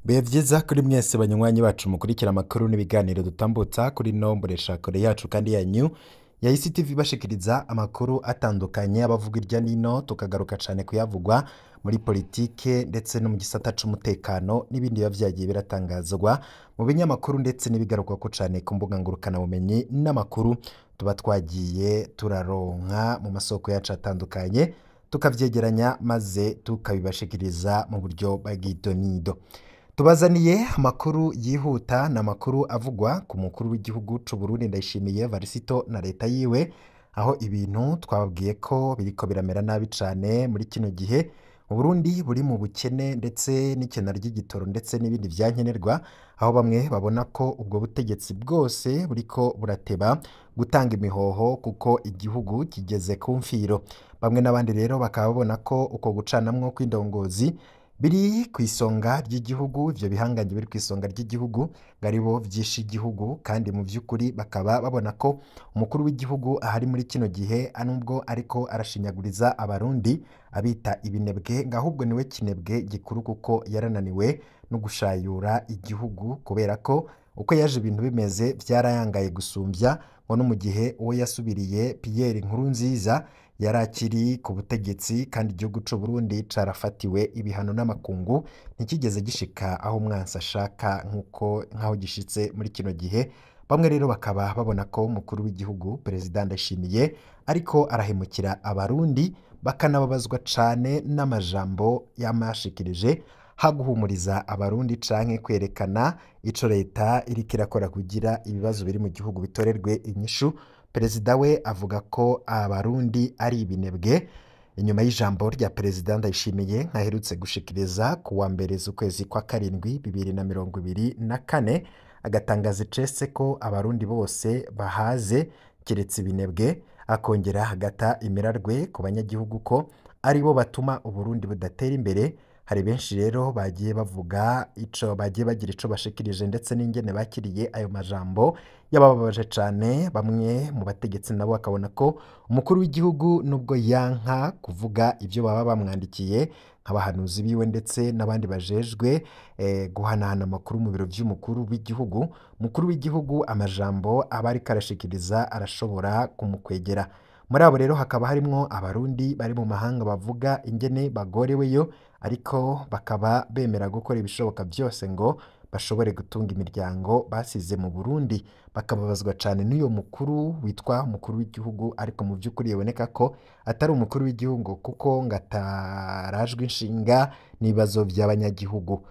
bihe vyiza kuri mwese banywanyi bacu mukurikira amakuru n'ibiganiro dutambutsa kuri ino mboneshakure yacu kandi yanyu ya ICTV bashikiriza amakuru atandukanye abavuga irya nino tukagaruka cane kuyavugwa muri politike ndetse no mu gisata c'umutekano n'ibindi biba vyagiye biratangazwa mu binyamakuru ndetse n'ibigarukwako cane ku mbuga ngurukanabumenyi n'amakuru tuba twagiye turaronka mu masoko yacu atandukanye tukavyegeranya maze tukabibashikiriza mu buryo bw'idonido tubazaniye amakuru yihuta ni amakuru avugwa ku mukuru w'igihugu c'u Burundi Ndayishimiye Varisito na leta yiwe aho ibintu twababwiye ko biriko biramera nabi cane muri kino gihe mu Burundi buri mu bukene ndetse n'ikena ry'igitoro ndetse n'ibindi vyankenerwa aho bamwe babona ko ubwo butegetsi bwose buriko burateba gutanga imihoho kuko igihugu kigeze ku mfiro bamwe n'abandi rero bakaba babona ko uko gucanamwo kw'indongozi biri ku isonga ry'igihugu ivyo bihangange biri ku isonga ry'igihugu ngo aribo vyishe igihugu kandi mu vy'ukuri bakaba babona ko umukuru w'igihugu ahari muri kino gihe nubwo ariko arashinyaguriza abarundi abita ibinebwe ngo ahubwo niwe kinebwe gikuru kuko yarananiwe no gushayura igihugu kubera ko uko yaje ibintu bimeze vyarayangaye gusumvya ngo no mu gihe uwo yasubiriye Pierre Nkurunziza yari akiri ku butegetsi kandi igihugu c'u Burundi carafatiwe ibihano n'amakungu ntikigeze gishika aho umwansi ashaka nk'uko nk'aho gishitse muri kino gihe bamwe rero bakaba babona ko umukuru w'igihugu perezida Ndayishimiye ariko arahemukira abarundi bakanababazwa cane n'amajambo yamashikirije haguhumuriza abarundi canke kwerekana ico leta iriko irakora kugira ibibazo biri mu gihugu bitorerwe inyishu perezida we avuga ko abarundi ari ibinebwe inyuma y'ijambo rya perezida ndayishimiye nkaherutse gushikiriza ku wa mbere z'ukwezi kwa karindwi bibiri na mirongo ibiri na kane agatangaza icese ko abarundi bose bahaze keretse ibinebwe akongera hagata imirarwe ku banyagihugu ko aribo batuma uburundi budatera imbere hari benshi rero bagiye bavuga ico bagiye bagira ico bashikirije ndetse n'ingene bakiriye ayo majambo yabababaje cane bamwe mu bategetsi nabo bakabona ko umukuru w'igihugu nubwo yanka kuvuga ivyo baba bamwandikiye nk'abahanuzi biwe ndetse n'abandi bajejwe eh, guhanahana amakuru mu biro vy'umukuru w'igihugu umukuru w'igihugu amajambo aba ariko arashikiriza arashobora kumukwegera muri abo rero hakaba harimwo abarundi bari mu mahanga bavuga ingene bagoreweyo ariko bakaba bemera gukora ibishoboka byose ngo bashobore gutunga imiryango basize mu Burundi bakababazwa cane n'uyo mukuru witwa umukuru w'igihugu ariko mu by'ukuri biboneka ko atari umukuru w'igihugu kuko ngo atarajwe inshinga n'ibibazo by'abanyagihugu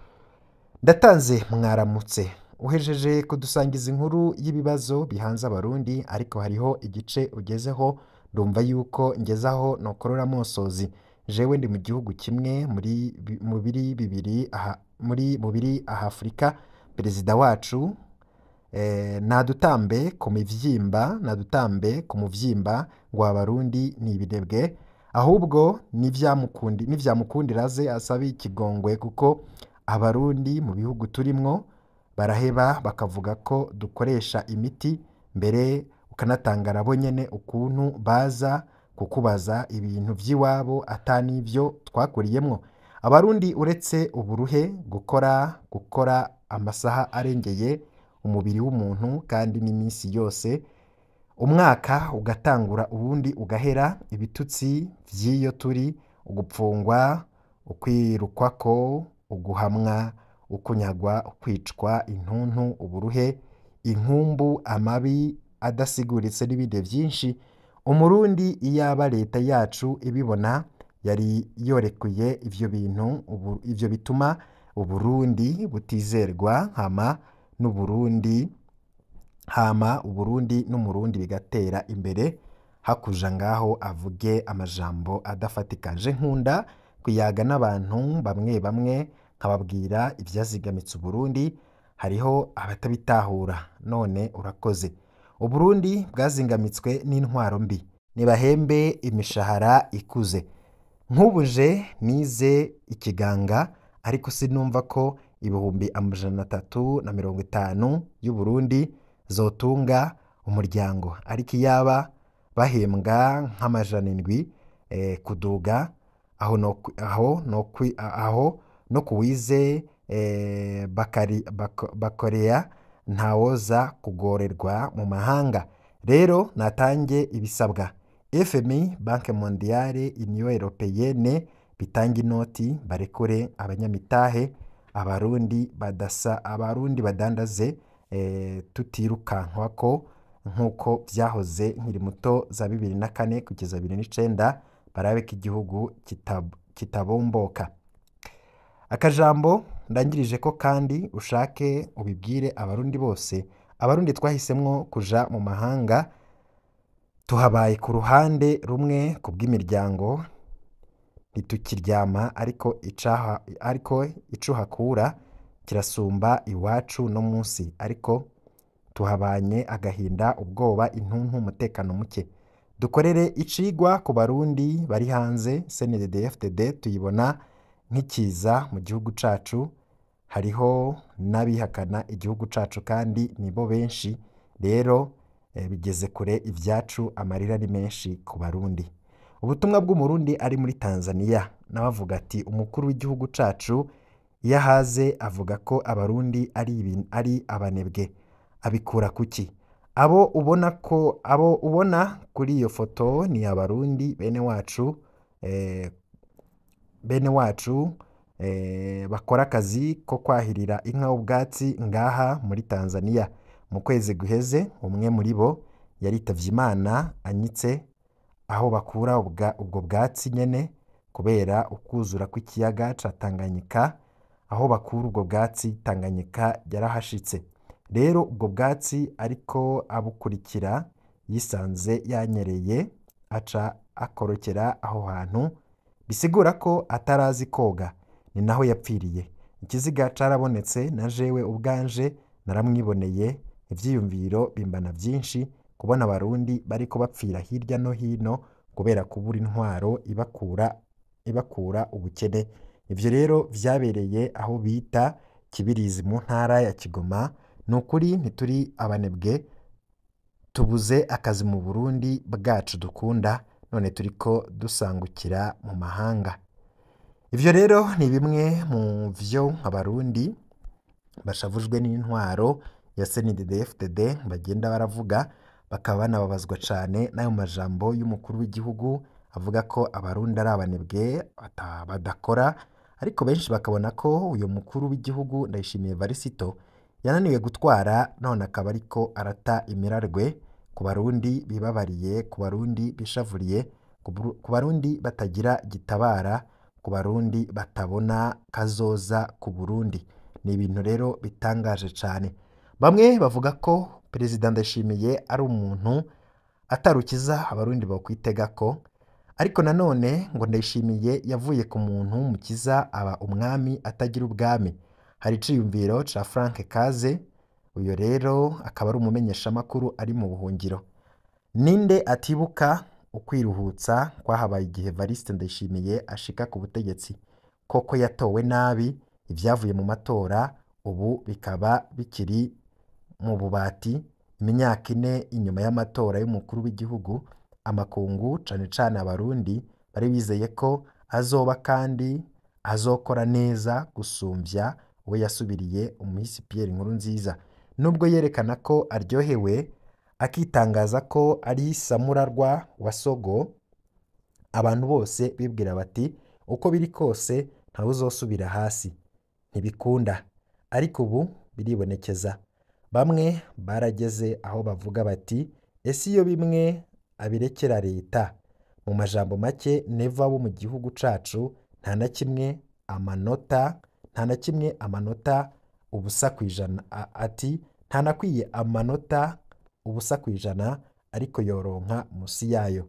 ndatanze mwaramutse uhejeje kudusangiza inkuru y'ibibazo bihanze abarundi ariko hariho igice ugezeho ndumva yuko ngezaho nokorora amosozi jewe ndi mu gihugu kimwe muri mu biri bibiri aha muri mu biri aha Afurika perezida wacu eh, nadutambe ku mivyimba nadutambe ku muvyimba ngo abarundi ni ibinebwe ahubwo nivyamukundi nivyamukundira aze asabe ikigongwe kuko abarundi mu bihugu turimwo baraheba bakavuga ko dukoresha imiti mbere ukanatanga nabo nyene ukuntu baza kukubaza ibintu vy'iwabo ata n'ivyo twakuriyemwo abarundi uretse uburuhe gukora gukora amasaha arengeye umubiri w'umuntu kandi n'iminsi yose umwaka ugatangura ubundi ugahera ibitutsi vy'iyo turi ugupfungwa ukwirukwako uguhamwa ukunyagwa ukwicwa intuntu uburuhe inkumbu amabi adasiguritse n'ibindi vyinshi umurundi iyaba leta yacu ibibona yari yorekuye ivyo bintu ubu, ivyo bituma uburundi butizerwa hama n'uburundi hama uburundi n'umurundi bigatera imbere hakuja ngaho avuge amajambo adafatikaje nkunda kuyaga n'abantu bamwe bamwe nkababwira ivyazigamitse uburundi hariho abatabitahura none urakoze uburundi bwazingamitswe n'intwaro mbi nibahembe imishahara ikuze nk'ubuje nize ikiganga ariko sinumva ko ibihumbi amajana atatu na mirongo itanu y'uburundi zotunga umuryango ariko iyaba bahembwa nk'amajana indwi eh, kuduga aho no, aho no, aho no kuwize eh, bakari, bako, bakorea ntawoza kugorerwa mu mahanga rero natange ibisabwa fmi banke mondiale union europeyene bitange inoti barekure abanyamitahe abarundi badasa abarundi badandaze eh, tutirukankwako nk'uko vyahoze nkiri muto za bibiri na kane kugeza bibiri n'icenda barabe ko igihugu kitab- kitabomboka akajambo ndangirije ko kandi ushake ubibwire abarundi bose abarundi twahisemwo kuja mu mahanga tuhabaye ku ruhande rumwe ku bw'imiryango ntitukiryama ariko icaha ariko ico uhakura kirasumba iwacu no munsi ariko tuhabanye agahinda ubwoba intuntu umutekano muke dukorere icigwa ku barundi bari hanze cndd tuyibona nk'ikiza mu gihugu cacu hariho n'abihakana igihugu cacu kandi nibo benshi rero eh, bigeze kure ivyacu amarira ni menshi ku barundi ubutumwa bw'umurundi ari muri tanzania nawe avuga ati umukuru w'igihugu cacu iyo ahaze avuga ko abarundi ari, ibin- ari abanebwe abikura kuki abo ubona ko abo ubona kuri iyo foto ni abarundi bene wacu eh, bene wacu eh, bakora akazi ko kwahirira inka ubwatsi ngaha muri tanzania mu kwezi guheze umwe muri bo yaritavye imana anyitse aho bakura ubwa- ubwo bwatsi nyene kubera ukuzura kw'ikiyaga ca tanganyika aho bakura ubwo bwatsi tanganyika yarahashitse rero ubwo bwatsi ariko abukurikira yisanze yanyereye aca akorokera aho hantu bisigura ko atarazi koga ni naho yapfiriye ikiziga carabonetse na jewe ubwanje naramwiboneye ivyiyumviro bimbana vyinshi kubona abarundi bariko bapfira hirya no hino kubera kubura intwaro ibakura ibakura ubukene ivyo rero vyabereye aho bita kibirizi mu ntara ya kigoma ni ukuri ntituri abanebwe tubuze akazi mu burundi bwacu dukunda none turiko dusangukira mu mahanga ivyo rero ni bimwe mu vyo abarundi bashavujwe n'intwaro ya CNDD-FDD bagenda baravuga bakaba banababazwa cane n'ayo majambo y'umukuru w'igihugu avuga ko abarundi ari abanebwe bata- badakora ariko benshi bakabona ko uyu mukuru w'igihugu Ndayishimiye Varisito yananiwe gutwara none akaba ariko arata imirarwe ku barundi bibabariye ku barundi bishavuriye ku Buru- ku barundi batagira gitabara ku barundi batabona kazoza ku Burundi ni ibintu rero bitangaje cane bamwe bavuga ko perezida Ndayishimiye ari umuntu atarukiza abarundi bokwitega ko ariko nanone ngo Ndayishimiye yavuye ku muntu mukiza aba umwami atagira ubwami hari iciyumviro ca Frank Kaze uyo rero akaba ari umumenyeshamakuru ari mu buhungiro ninde atibuka ukwiruhutsa kwahabaye igihe Evariste Ndayishimiye ashika ku butegetsi koko yatowe nabi ivyavuye mu matora ubu bikaba bikiri mu bubati imyaka ine inyuma y'amatora y'umukuru w'igihugu amakungu cane cane abarundi bari bizeye ko azoba kandi azokora neza gusumvya uwo yasubiriye umuhisi Pierre Nkurunziza nubwo yerekana ko aryohewe akitangaza ko ari samurarwa wa Sogo abantu bose bibwira bati uko biri kose ntawe uzosubira hasi ntibikunda ariko ubu biribonekeza bamwe barageze aho bavuga bati ese iyo bimwe abirekera leta mu majambo make neva bo mu gihugu cacu nta na kimwe amanota nta na kimwe amanota ubusa ku ijana A- ati ntanakwiye amanota ubusa ku ijana ariko yoronka musi yayo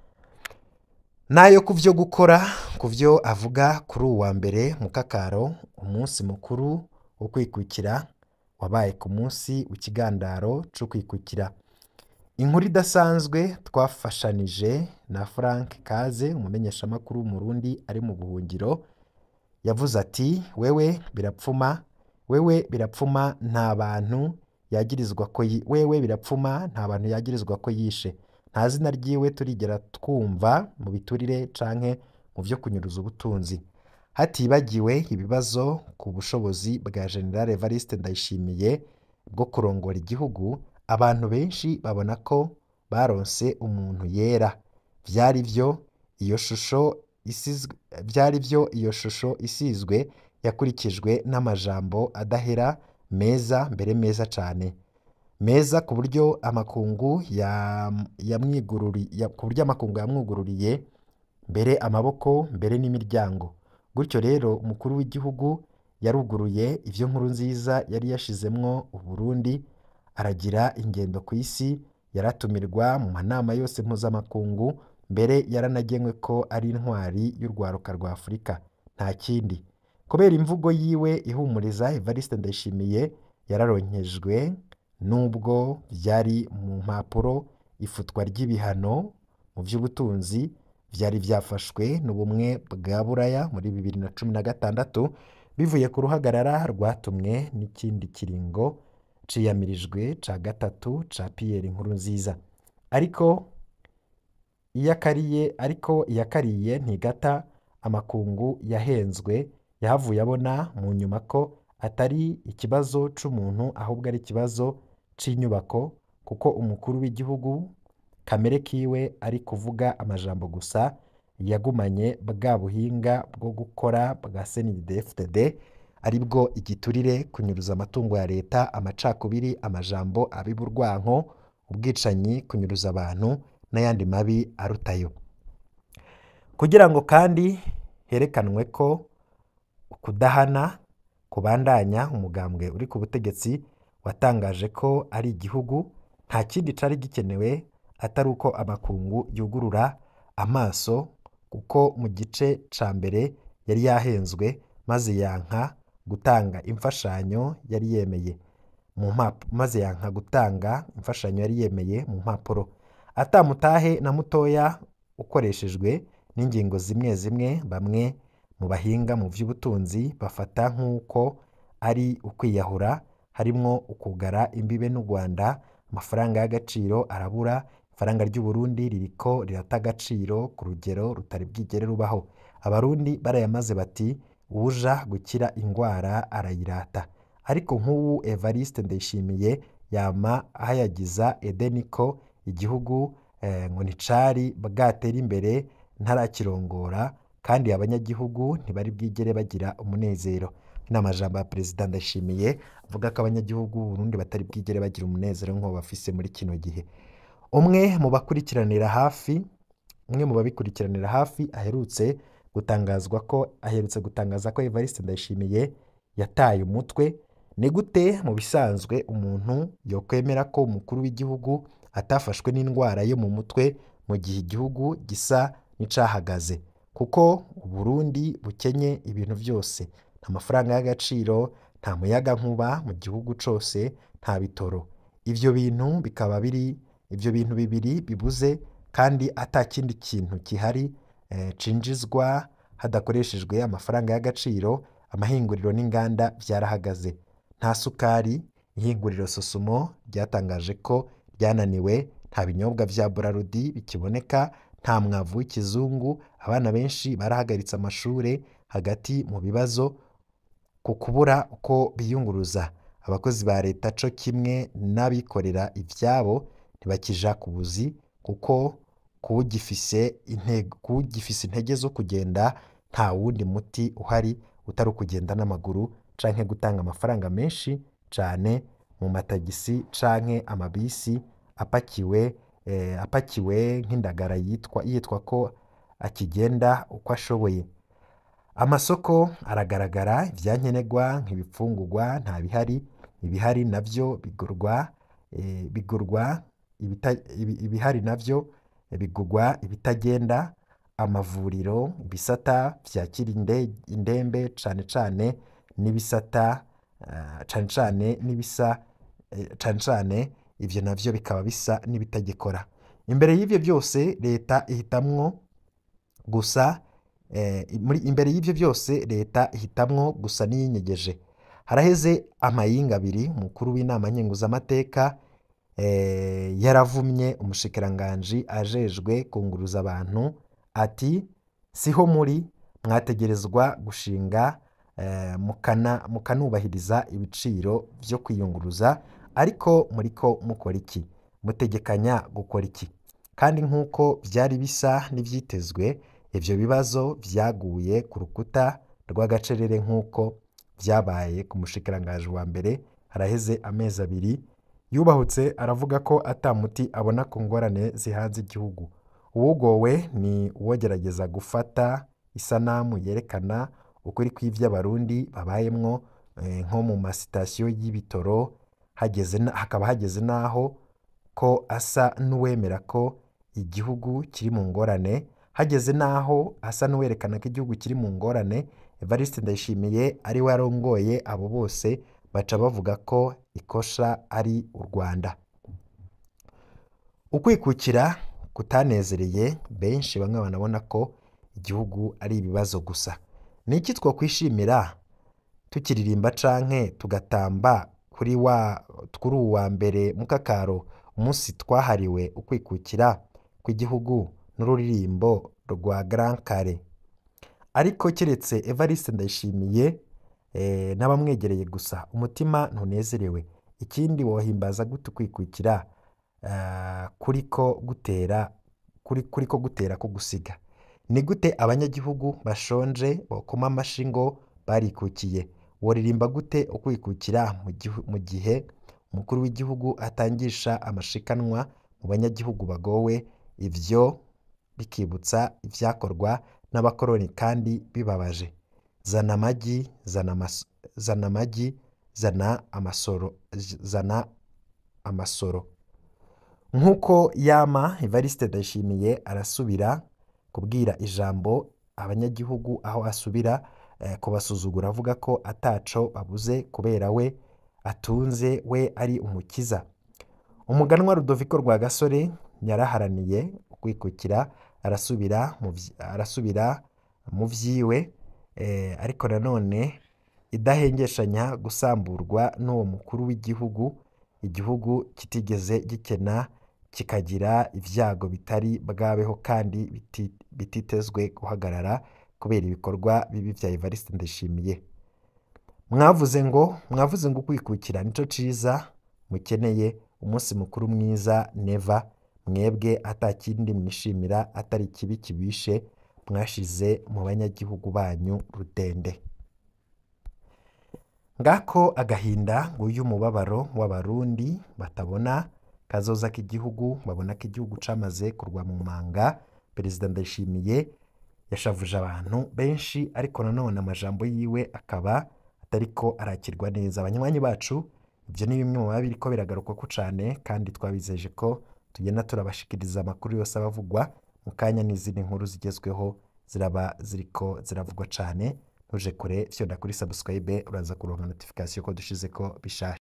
nayo ku vyo gukora ku vyo avuga kuri uwu wa mbere mu kakaro umunsi mukuru wo kwikukira wabaye ku munsi w'ikigandaro co kwikukira inkuru idasanzwe twafashanije na Frank Kaze umumenyeshamakuru w'umurundi ari mu buhungiro yavuze ati wewe birapfuma wewe birapfuma nta bantu yagirizwa ko yi- wewe birapfuma nta bantu yagirizwa ko yishe nta zina ryiwe turigera twumva mu biturire canke mu vyo kunyuruza ubutunzi hatibagiwe ibibazo ku bushobozi bwa General Evariste Ndayishimiye bwo kurongora igihugu abantu benshi babona ko baronse umuntu yera vyari vyo iyo shusho isizwe vyari vyo iyo shusho isizwe yakurikijwe n'amajambo adahera meza mbere meza cane meza ku buryo amakungu yam- yamwigururi ya- ku buryo amakungu yamwugururiye mbere amaboko mbere n'imiryango gutyo rero umukuru w'igihugu yaruguruye ivyo nkuru nziza yari yashizemwo Uburundi aragira ingendo ku isi yaratumirwa mu manama yose mpuzamakungu mbere yaranagenwe ko ari intwari y'urwaruka rwa Afurika nta kindi kubera imvugo yiwe ihumuriza Evariste Ndayishimiye yararonkejwe nubwo vyari mu mpapuro ifutwa ry'ibihano mu vy'ubutunzi vyari vyafashwe n'ubumwe bwa Buraya muri bibiri na cumi na gatandatu bivuye ku ruhagarara rwatumwe n'ikindi kiringo ciyamirijwe ca gatatu ca Pierre Nkurunziza ariko iyakariye ariko iyakariye ntigata amakungu yahenzwe yahavuye abona mu nyuma ko atari ikibazo c'umuntu ahubwo ari ikibazo c'inyubako kuko umukuru w'igihugu kamere kiwe ari kuvuga amajambo gusa yagumanye bwa buhinga bwo gukora bwa CNDD-FDD aribwo igiturire kunyuruza amatungo ya leta amacakubiri amajambo abiba urwanko ubwicanyi kunyuruza abantu n'ayandi mabi arutayo kugira ngo kandi herekanwe ko ukudahana kubandanya umugambwe uri ku butegetsi watangaje ko ari igihugu nta kindi cari gikenewe atari uko amakungu yugurura amaso kuko mu gice ca mbere yari yahenzwe maze yanka gutanga imfashanyo yari yemeye mu mpapu maze yanka gutanga imfashanyo yari yemeye mu mpapuro atamutahe na mutoya ukoreshejwe n'ingingo zimwe zimwe bamwe mu bahinga mu vy'ubutunzi bafata nk'uko ari ukwiyahura harimwo ukugara imbibe n'u Rwanda amafaranga y'agaciro arabura ifaranga ry'u Burundi ririko rirata agaciro ku rugero rutari bwigere rubaho abarundi barayamaze bati uwuja gukira ingwara arayirata ariko nk'ubu Evariste Ndayishimiye yama ahayagiza Edeni ko igihugu eh, ngo nticari bwatera imbere ntarakirongora kandi abanyagihugu ntibari bwigere bagira umunezero ni amajambo ya perezida Ndayishimiye avuga ko abanyagihugu b'u Burundi batari bwigere bagira umunezero nk'uwo bafise muri kino gihe umwe mu bakurikiranira hafi umwe mu babikurikiranira hafi aherutse gutangazwa ko aherutse gutangaza ko Evariste Ndayishimiye yataye umutwe ni gute mu bisanzwe umuntu yokwemera ko umukuru w'igihugu atafashwe n'indwara yo mu mutwe mu gihe igihugu gisa n'icahagaze kuko Uburundi bukenye ibintu byose nta mafaranga y'agaciro nta muyaga nkuba mu gihugu cose nta bitoro ivyo bintu bikaba biri ivyo bintu bibiri bibuze kandi ata kindi kintu gihari eh, cinjizwa hadakoreshejwe amafaranga y'agaciro amahinguriro n'inganda vyarahagaze nta sukari ihinguriro Sosumo ryatangaje ko ryananiwe nta binyobwa vya Burarudi bikiboneka nta mwavu w'ikizungu abana benshi barahagaritse amashure hagati mu bibazo ku kubura uko biyunguruza abakozi ba leta co kimwe n'abikorera ivyabo ntibakija ku buzi kuko kuwugifise intego kuwugifise intege zo kugenda nta wundi muti uhari utari ukugenda n'amaguru canke gutanga amafaranga menshi cane mu matagisi canke amabisi apakiwe eh, apakiwe nk'indagara yitwa yitwa ko akigenda uko ashoboye amasoko aragaragara ivyankenerwa nk'ibifungurwa nta bihari ibihari navyo bigurwa eh, bigurwa ibita- ibi- ibihari navyo bigurwa ibitagenda amavuriro ibisata vyakira inde- indembe cane cane n'ibisata ah, cane cane n'ibisa eh, cane cane ivyo navyo bikaba bisa n'ibitagikora imbere y'ivyo byose leta ihitamwo gusa eh, muri imbere y'ivyo byose leta ihitamwo gusa n'iyinyegeje haraheze amayinga abiri umukuru w'inama nkenguzamateka eh, yaravumye umushikiranganji ajejwe kunguruza abantu ati siho muri mwategerezwa gushinga eh, mukana mukanubahiriza ibiciro vyo kwiyunguruza ariko muriko mukora iki mutegekanya gukora iki kandi nk'uko vyari bisa n'ivyitezwe ivyo bibazo vyaguye ku rukuta rw'agacerere nk'uko vyabaye ku mushikiranganji wa mbere haraheze amezi abiri yubahutse aravuga ko ata muti abona ku ngorane zihanze igihugu uwugowe ni uwogerageza gufata isanamu yerekana ukuri kw'ivyo abarundi babayemwo eh, nko mu masitasiyo y'ibitoro hageze na- hakaba hageze n'aho ko asa n'uwemera ko igihugu kiri mu ngorane hageze n'aho asa n'uwerekana ko igihugu kiri mu ngorane evariste ndayishimiye ari we arongoye abo bose baca bavuga ko ikosha ari u rwanda ukwikukira kutanezereye benshi bamwe banabona ko igihugu ari ibibazo gusa ni iki twokwishimira tukiririmba canke tugatamba kuri wa kuri uwu wa mbere mukakaro umunsi twahariwe ukwikukira kw'igihugu n'ururirimbo rwa Grand Kare ariko keretse Evariste Ndayishimiye eh, n'abamwegereye gusa umutima ntunezerewe ikindi wohimbaza gute ukwikukira eh, kuriko gutera kuri kuriko gutera ko gusiga ni gute abanyagihugu bashonje bokoma amashi ngo barikukiye woririmba gute ukwikukira mu gihu- mu gihe umukuru w'igihugu atangisha amashikanwa mu banyagihugu bagowe ivyo bikibutsa ivyakorwa n'abakoroni kandi bibabaje zana amagi zana amas- zana amagi zana amasoro zana amasoro nk'uko yama Evariste Ndayishimiye arasubira kubwira ijambo abanyagihugu aho asubira eh, kubasuzugura avuga ko ataco babuze kubera we atunze we ari umukiza umuganwa Rudoviko Rwagasore yaraharaniye ukwikukira arasubira mu vy- arasubira mu vyiwe eh, ariko nanone idahengeshanya gusamburwa n'uwo mukuru w'igihugu igihugu kitigeze gikena kikagira ivyago bitari bwabeho kandi biti- bititezwe guhagarara kubera ibikorwa bibi vya Evariste Ndayishimiye mwavuze ngo mwavuze ngo ukwikukira nico ciza mukeneye umunsi mukuru mwiza neva mwebwe atakindi mwishimira atari ikibi kibishe mwashize mu banyagihugu banyu rudende ngako agahinda nguyu umubabaro w'abarundi batabona kazoza k'igihugu babona ko igihugu camaze kurwa mu manga perezida ndayishimiye yashavuje abantu benshi ariko nanone amajambo yiwe akaba atariko arakirwa neza abanywanyi bacu ibyo ni bimwe mu biba biriko biragarukwako cane kandi twabizeje ko tugenda turabashikiriza amakuru yose aba avugwa mu kanya n'izindi nkuru zigezweho ziraba ziriko ziravugwa cane ntuje kure fyonda kuri subscribe uraza kuronka notification ko dushizeko bishasha